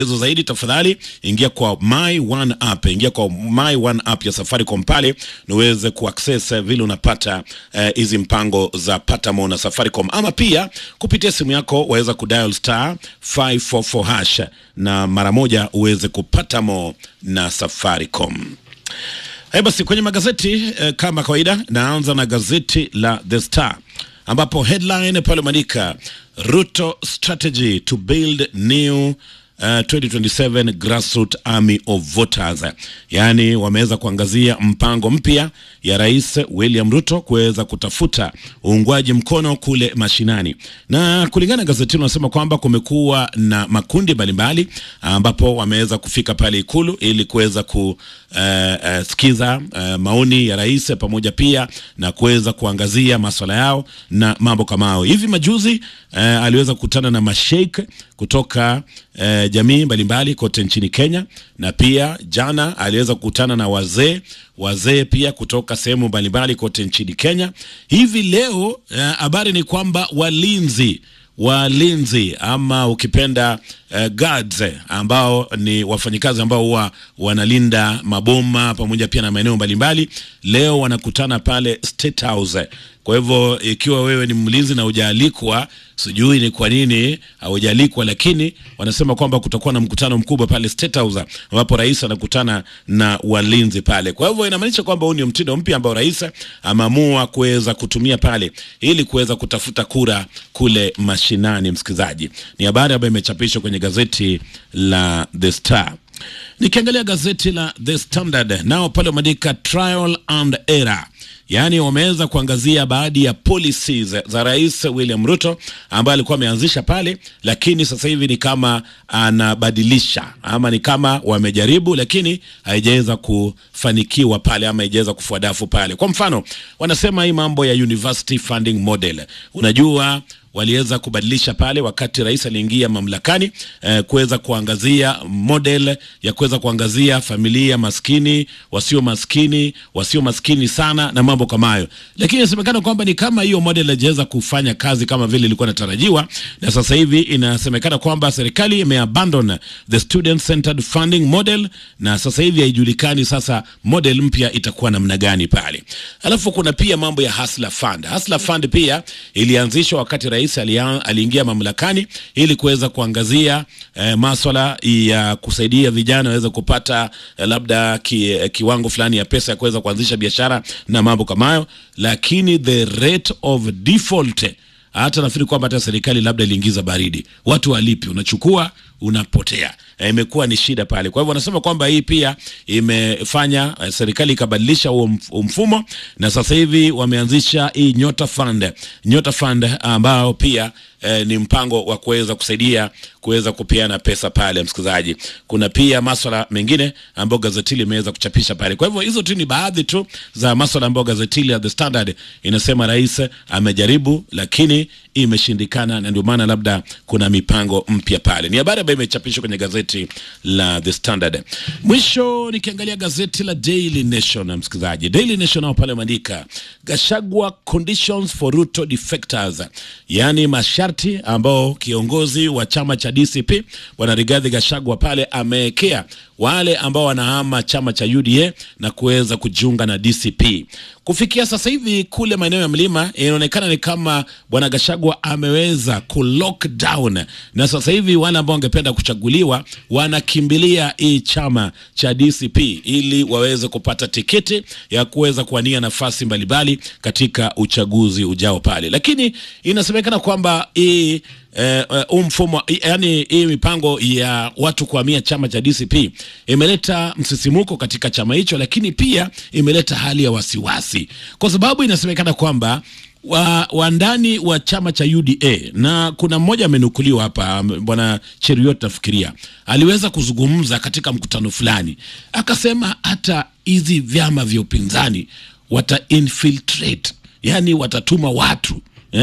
hizo zaidi tafadhali ingia kwa My One app, ingia kwa My One app ya Safaricom pale na uweze kuaccess eh, vile unapata hizi eh, mpango za Patamo na Safaricom, ama pia kupitia simu yako waweza kudial star 544 hash na mara moja uweze kupata mo na Safaricom. Haya basi, kwenye magazeti eh, kama kawaida, naanza na gazeti la The Star ambapo headline pale umeandika Ruto strategy to build new Uh, 2027 grassroots army of voters, yaani wameweza kuangazia mpango mpya ya Rais William Ruto kuweza kutafuta uungwaji mkono kule mashinani, na kulingana na gazeti hilo nasema kwamba kumekuwa na makundi mbalimbali ambapo wameweza kufika pale Ikulu ili kuweza kusikiza uh, uh, maoni ya rais pamoja pia na kuweza kuangazia maswala yao na mambo kama hayo. Hivi majuzi uh, aliweza kukutana na masheikh kutoka uh, jamii mbalimbali kote nchini Kenya, na pia jana aliweza kukutana na wazee wazee pia kutoka sehemu mbalimbali kote nchini Kenya. Hivi leo habari uh, ni kwamba walinzi walinzi ama ukipenda uh, guards ambao ni wafanyikazi ambao huwa wanalinda maboma pamoja pia na maeneo mbalimbali, leo wanakutana pale State House. Kwa hivyo ikiwa wewe ni mlinzi na hujaalikwa, sijui ni kwa nini haujalikwa, lakini wanasema kwamba kutakuwa na mkutano mkubwa pale State House ambapo rais anakutana na walinzi pale. Kwa hivyo inamaanisha kwamba huu ni mtindo mpya ambao rais ameamua kuweza kutumia pale ili kuweza kutafuta kura kule mashinani. Msikilizaji, ni habari ambayo imechapishwa kwenye gazeti la The Star. Nikiangalia gazeti la The Standard nao pale wameandika trial and error Yaani wameweza kuangazia baadhi ya policies za Rais William Ruto ambaye alikuwa ameanzisha pale, lakini sasa hivi ni kama anabadilisha ama ni kama wamejaribu, lakini haijaweza kufanikiwa pale ama haijaweza kufua dafu pale. Kwa mfano, wanasema hii mambo ya university funding model, unajua waliweza kubadilisha pale wakati rais aliingia mamlakani eh, kuweza kuangazia model ya kuweza kuangazia familia maskini, wasio maskini, wasio maskini sana na mambo kama hayo, lakini inasemekana kwamba ni kama hiyo model haijaweza kufanya kazi kama vile ilikuwa inatarajiwa, na sasa hivi inasemekana kwamba serikali imeabandon the student centered funding model, na sasa hivi haijulikani sasa model mpya itakuwa namna gani pale. Alafu kuna pia mambo ya Hustler Fund. Hustler Fund pia ilianzishwa wakati rais aliingia mamlakani ili kuweza kuangazia eh, maswala ya kusaidia vijana waweze kupata eh, labda ki, eh, kiwango fulani ya pesa ya kuweza kuanzisha biashara na mambo kama hayo, lakini the rate of default hata nafikiri kwamba hata serikali labda iliingiza baridi, watu walipi, unachukua unapotea. Imekuwa ni shida pale. Kwa hivyo wanasema kwamba hii pia imefanya uh, serikali ikabadilisha huo mfumo, na sasa hivi wameanzisha hii Nyota Fund, Nyota Fund ambao pia eh, ni mpango wa kuweza kusaidia kuweza kupeana pesa pale. Msikilizaji, kuna pia maswala mengine ambayo gazeti limeweza kuchapisha pale. Kwa hivyo hizo tu ni baadhi tu za maswala ambayo gazeti la The Standard inasema rais amejaribu, lakini imeshindikana, na ndio maana labda kuna mipango mpya pale. Ni habari ambayo imechapishwa kwenye gazeti la The Standard. Mwisho nikiangalia gazeti la Daily Nation, msikilizaji, Daily Nation nao pale wameandika Gashagwa conditions for Ruto defectors, yaani masharti ambao kiongozi wa chama cha DCP bwana Rigathi Gachagua pale amewekea wale ambao wanahama chama cha UDA na kuweza kujiunga na DCP. Kufikia sasa hivi kule maeneo ya mlima inaonekana ni kama bwana Gachagua ameweza ku lock down, na sasa hivi wale ambao wangependa kuchaguliwa wanakimbilia hii chama cha DCP ili waweze kupata tiketi ya kuweza kuwania nafasi mbalimbali katika uchaguzi ujao pale, lakini inasemekana kwamba hii uh, uh, mfumo yani hii mipango ya watu kuhamia chama cha DCP imeleta msisimuko katika chama hicho, lakini pia imeleta hali ya wasiwasi, kwa sababu inasemekana kwamba wa, wa ndani wa chama cha UDA na kuna mmoja amenukuliwa hapa, bwana Cheriot nafikiria aliweza kuzungumza katika mkutano fulani, akasema hata hizi vyama vya upinzani wata infiltrate, yani watatuma watu eh,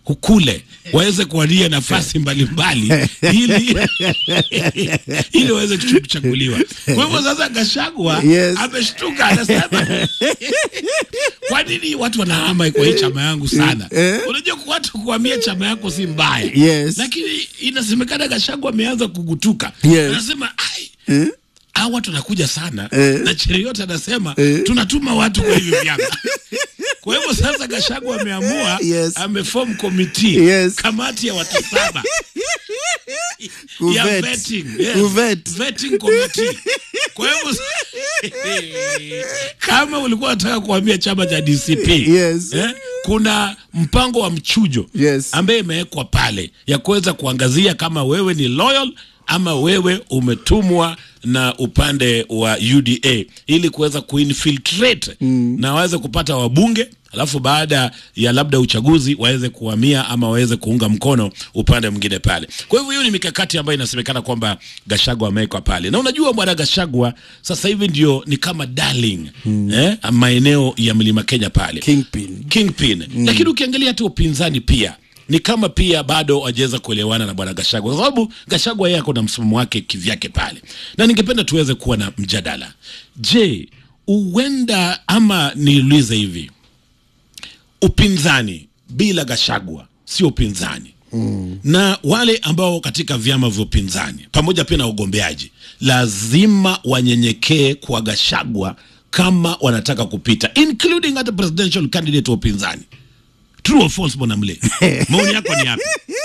kule waweze kuwania nafasi mbalimbali ili ili waweze kuchaguliwa. Kwa hivyo sasa Gashagwa Yes. ameshtuka, anasema kwa nini watu wanahama kwa hii chama yangu sana? Eh. Unajua kwa watu kuhamia chama yako si mbaya, Yes. lakini inasemekana Gashagwa ameanza kugutuka, Yes. anasema ai Eh? hao watu wanakuja sana Eh. na Cheruiyot anasema Eh. tunatuma watu kwa hivi vyama. Kwa hivyo sasa Gachagua ameamua Yes. ameform committee Yes. kamati ya watu saba ya Kuvet. vetting, yes. Kuvet. vetting committee. Kwa hivyo kama ulikuwa unataka kuhamia chama cha DCP Yes. eh, kuna mpango wa mchujo Yes. ambaye imewekwa pale ya kuweza kuangazia kama wewe ni loyal ama wewe umetumwa na upande wa UDA ili kuweza kuinfiltrate mm. na waweze kupata wabunge alafu baada ya labda uchaguzi waweze kuhamia ama waweze kuunga mkono upande mwingine pale. Kwa hivyo hiyo ni mikakati ambayo inasemekana kwamba Gashagwa amewekwa pale, na unajua bwana Gashagwa sasa hivi ndio ni kama darling mm. eh, maeneo ya mlima Kenya pale Kingpin. kingpin mm. lakini ukiangalia hata upinzani pia ni kama pia bado wajaweza kuelewana na bwana Gashagwa kwa sababu Gashagwa yeye ako na msimamo wake kivyake pale, na ningependa tuweze kuwa na mjadala. Je, huenda ama niulize hivi, upinzani bila Gashagwa sio upinzani mm. na wale ambao katika vyama vya upinzani pamoja pia na ugombeaji lazima wanyenyekee kwa Gashagwa kama wanataka kupita, including hata presidential candidate wa upinzani. True or false, bwana Mle? Maoni yako ni yapi?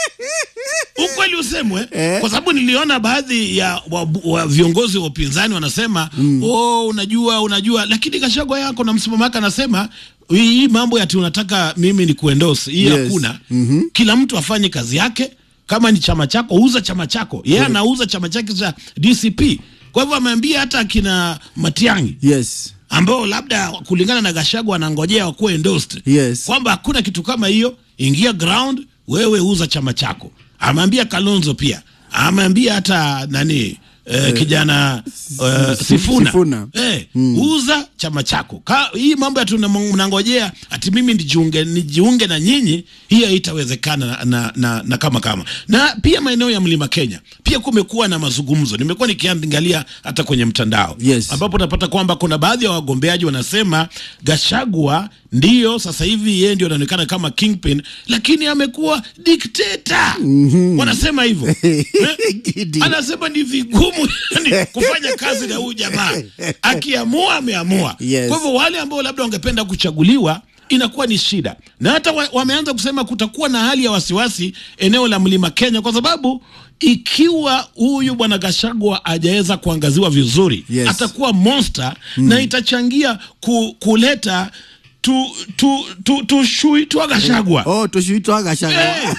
Ukweli usemwe, kwa sababu niliona baadhi ya wa, wa viongozi wa upinzani wanasema mm. oh, unajua unajua, lakini Gachagua yako na msimamo wake anasema hii mambo yati unataka mimi ni kuendorse hii Yes. hakuna. mm-hmm. Kila mtu afanye kazi yake. Kama ni chama chako, uza chama chako. Yeye anauza chama chake cha DCP. Kwa hivyo ameambia hata akina Matiang'i Yes. ambao labda kulingana na Gachagua anangojea wakuwe endorsed Yes. kwamba hakuna kitu kama hiyo, ingia ground, wewe uza chama chako. Ameambia Kalonzo pia, ameambia hata nani eh, kijana eh, Sifuna, Sifuna. Eh, uza chama chako. Ka, hii mambo ya tuna- mnangojea ati mimi nijiunge, nijiunge na nyinyi, hiyo haitawezekana na, na, na, na kama kama na pia maeneo ya mlima Kenya pia kumekuwa na mazungumzo, nimekuwa nikiangalia hata kwenye mtandao Yes. ambapo unapata kwamba kuna baadhi ya wagombeaji wanasema Gashagwa ndiyo sasa hivi yeye ndio anaonekana kama kingpin, lakini amekuwa dikteta. Wanasema hivyo Eh? Gidi. anasema ni vigumu yani, kufanya kazi na huyu jamaa, akiamua ameamua. Yes. Kwa hivyo wale ambao labda wangependa kuchaguliwa inakuwa ni shida, na hata wa, wameanza kusema kutakuwa na hali ya wasiwasi eneo la mlima Kenya, kwa sababu ikiwa huyu bwana Gashagwa hajaweza kuangaziwa vizuri Yes. atakuwa monster na itachangia ku, kuleta tu tu tu tu shui tu Gashagwa Oh, tushuitwa Gachagua. Eh.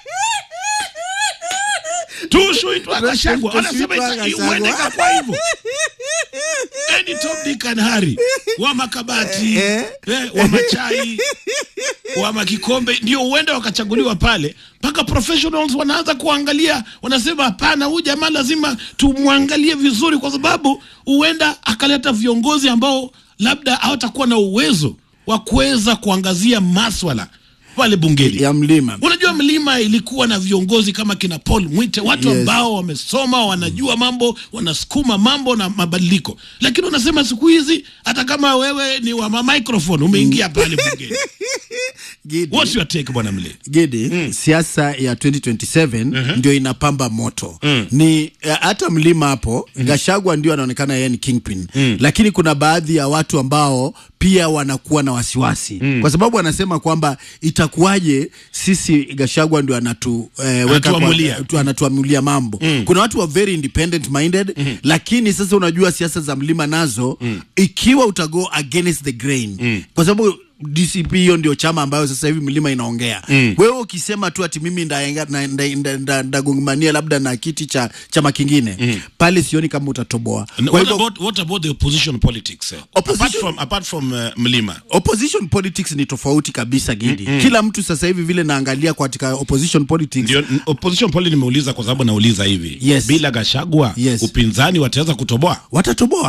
tushuitwa Gachagua wanasema ita- Gachagua. huenda ikakuwa hivyo Any Tom Dick and Harry wa makabati Eh. eh, wa machai wa makikombe ndio huenda wakachaguliwa pale, mpaka professionals wanaanza kuangalia, wanasema hapana, huyu jamaa lazima tumwangalie vizuri, kwa sababu huenda akaleta viongozi ambao labda hawatakuwa na uwezo wa kuweza kuangazia maswala pale bungeni ya mlima. Unajua, mlima ilikuwa na viongozi kama kina Paul Mwite, watu Yes. ambao wamesoma, wanajua mambo, wanasukuma mambo na mabadiliko. Lakini unasema siku hizi hata kama wewe ni wa ma- microphone umeingia pale bungeni. Gidi. What's your take bwana Mle? Gidi, siasa ya 2027 ndio inapamba moto ni eh, hata mlima hapo Gashagwa ndio anaonekana yeye ni kingpin lakini kuna baadhi ya watu ambao pia wanakuwa na wasiwasi kwa sababu anasema kwamba itakuwaje sisi Gashagwa ndio anatu eh, weka kwa- Anatuamulia. tu- anatuamulia mambo kuna watu wa very independent minded lakini sasa unajua siasa za mlima nazo ikiwa utago against the grain kwa sababu DCP hiyo ndio chama ambayo sasa hivi mlima inaongea wewe ukisema tu ati mimi ndagongania nda, nda, nda, nda, ndagongania labda na kiti cha chama kingine pale sioni kama utatoboa And kwa What hivyo about, what about the opposition politics? eh? Opposition- Apart from, apart from uh, mlima opposition politics ni tofauti kabisa Gidi kila mtu sasa hivi vile naangalia katika opposition politics ndio n- opposition poli nimeuliza kwa sababu nauliza hivi Yes. bila Gashagwa Yes. upinzani wataweza kutoboa watatoboa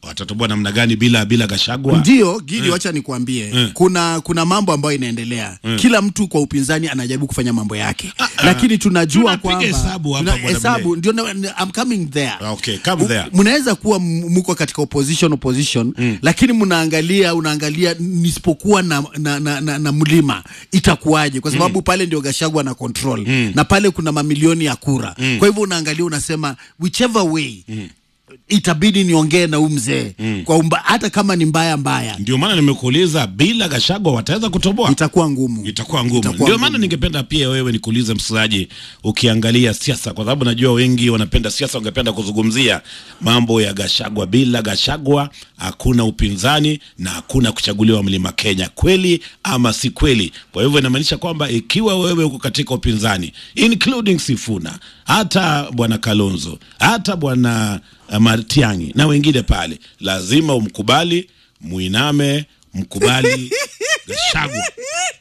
watatoboa namna gani bila bila Gashagwa? Ndio Gidi, wacha nikwambie, kuna kuna mambo ambayo inaendelea. Kila mtu kwa upinzani anajaribu kufanya mambo yake, lakini tunajua Tunapiga kwamba hesabu hapa, tuna- Bwana hesabu ndio na- na- I'm coming there. Okay, come there. U- Mnaweza kuwa m- mko katika opposition opposition, lakini mnaangalia unaangalia nisipokuwa na, na, na, na, na mlima itakuwaje? Kwa sababu pale ndio Gashagwa na control na pale kuna mamilioni ya kura. Kwa hivyo unaangalia unasema whichever way itabidi niongee na huyu mzee kwa umba, hata kama ni mbaya mbaya Ndio maana nimekuuliza bila Gashagwa wataweza kutoboa? itakuwa ngumu. itakuwa ngumu. Itakuwa Ndio maana ngumu. ningependa pia wewe nikuulize msikilizaji, ukiangalia siasa, kwa sababu najua wengi wanapenda siasa, wangependa kuzungumzia mambo ya Gashagwa. Bila Gashagwa hakuna upinzani na hakuna kuchaguliwa mlima Kenya, kweli ama si kweli? Kwa hivyo inamaanisha kwamba ikiwa wewe uko katika upinzani including Sifuna, hata bwana Kalonzo, hata bwana uh, Matiang'i na wengine pale, lazima umkubali, muiname, mkubali Gashagwa